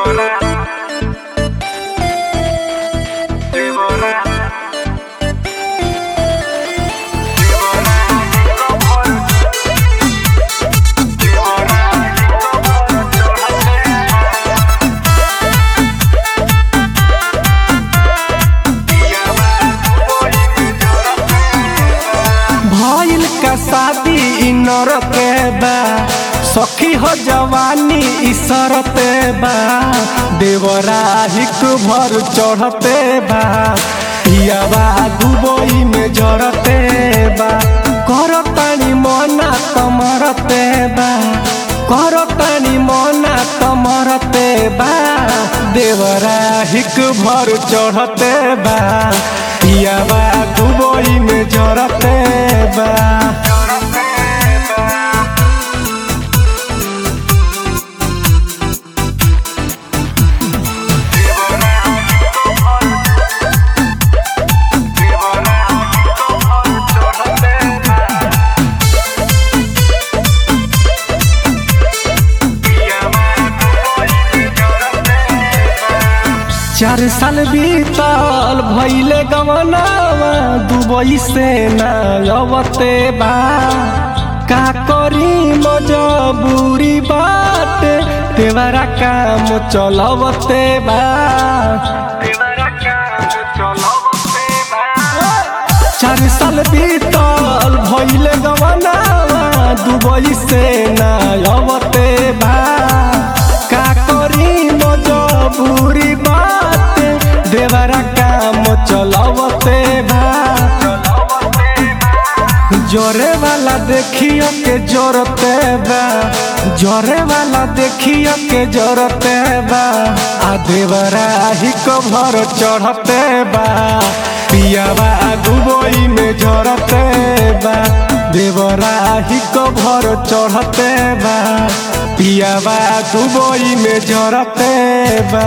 भइल का शादी इ नरते बा सखी हो जवानी इ सरते बा देवरा हिक भर चढ़ते बा पियावा दुबई में जरते बा कर तानी मना तमरते बा कर तानी मना तमरते बा देवरा हिक भर चढ़ते बा पियावा दुबई में जरते बा चार साल बीतल भइले गमनावा दुबई से ना अवते बा का करी मजबूरी बात तेवरा काम चलवते बा चार साल बीतल भइले गमनावा दुबई से ना अवते बा का करी मजबूरी बात देवरा काम चलवते बा जोरे वाला देखियो के जोरते बा जोरे वाला देखियो के जोरते बा आ देवरा ही कभर चढ़ते बा पियावा दुबई में जरते बा देवरा ही कभर चढ़ते बा पियावा दुबई में जरते बा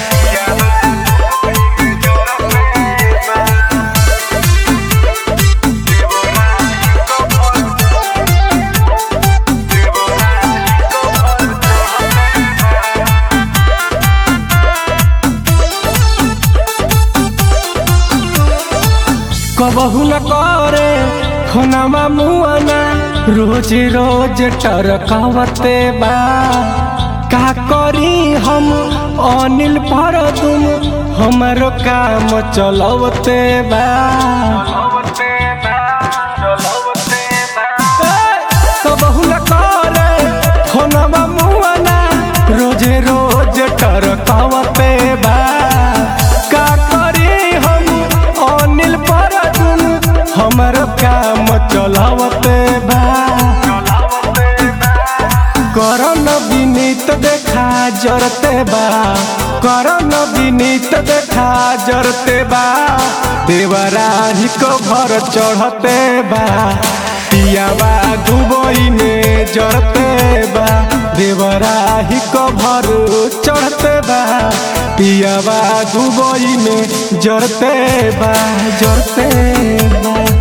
कबहू न करे खोनामा मुआना रोज रोज टरकावते बा का करी हम अनिल पर तुम हमारो काम चलवते बा कबहू न करे खोनामा मुआना रोज रोज टरकावते बा का करी हम अनिल पर तुम हमर काम चलावते बा करन विनीत देखा जरते बा करन विनीत देखा जरते बा देवरा ही को भर चढ़ते बा पियावा दुबई में जरते बा देवरा ही को भर चढ़ते बा पियावा दुबई में जरते बा जरते बा